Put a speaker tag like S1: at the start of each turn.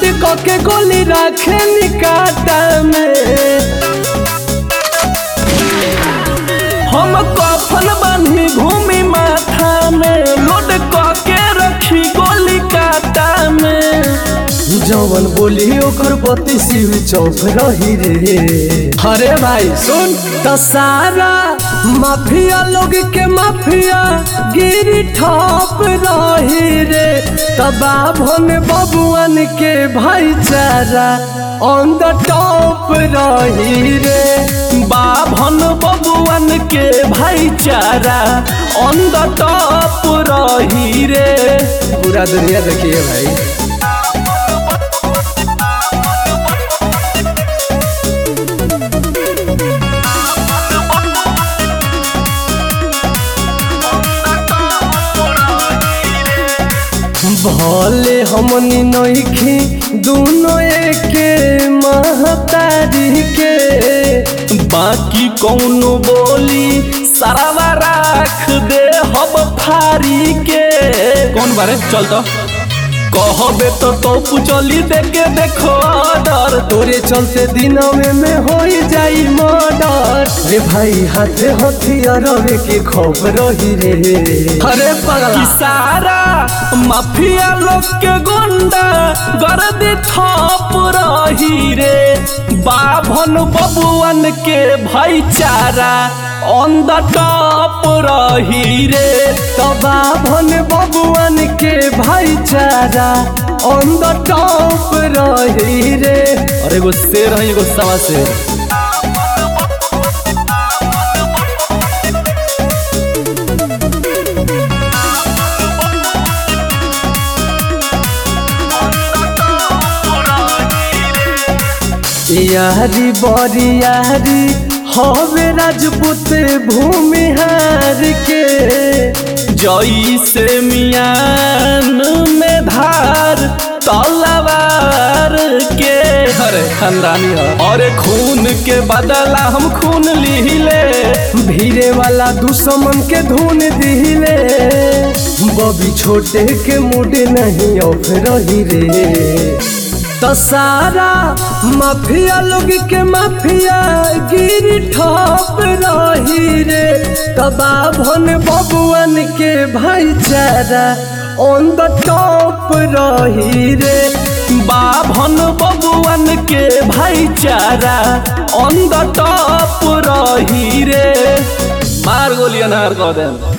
S1: कके गोली रखे निकाटा में हम कफन बांधी घूमी माथा में लोड कके रखी गोली काटा में जवन बोली ओकर बत्ती सिर चौफ रही रे अरे भाई सुन त सारा माफिया लोग के माफिया गिरी ठप रही रे तबा भन बबुअन के भाईचारा ऑन द टॉप रही रे बाभन बबुअन के भाईचारा ऑन द टॉप रही रे पूरा दुनिया देखिए भाई भले हमनी नइखी दोनों एके महतारी के बाकी कौनो बोली सरावा राख दे हम फारी के
S2: कौन बारे चल तो
S1: कहबे तो तोप चली देके देखो डर तोरे चलते दिनवे में हो जाई मर्डर रे भाई हाथे हथियार के खौफ रही रे अरे पगला सारा माफिया लोग के गुंडा गर्दी थप रही रे बाभन बबुअन के भाईचारा ऑन द टॉप रही रे तबा भन बबुअन के भाईचारा ऑन द टॉप रही रे
S2: अरे एगो शेर है एगो सवा शेर
S1: यारी बड़ी यारी हवे राजपूत भूमिहार के जई से मियान में धार तलवार के
S2: अरे खानदानी है
S1: और खून के बदला हम खून लिहिले भीरे वाला दुश्मन के धुन दिहिले बबी छोटे के मुड नहीं ऑफ रही रे तो सारा माफिया लोग के माफिया गिरी ठप रही रे तबा भन बबुअन के भाईचारा ऑन द टॉप रही रे बाभन बबुअन के भाईचारा ऑन द टॉप रही रे
S2: मार गोली अनार कह दे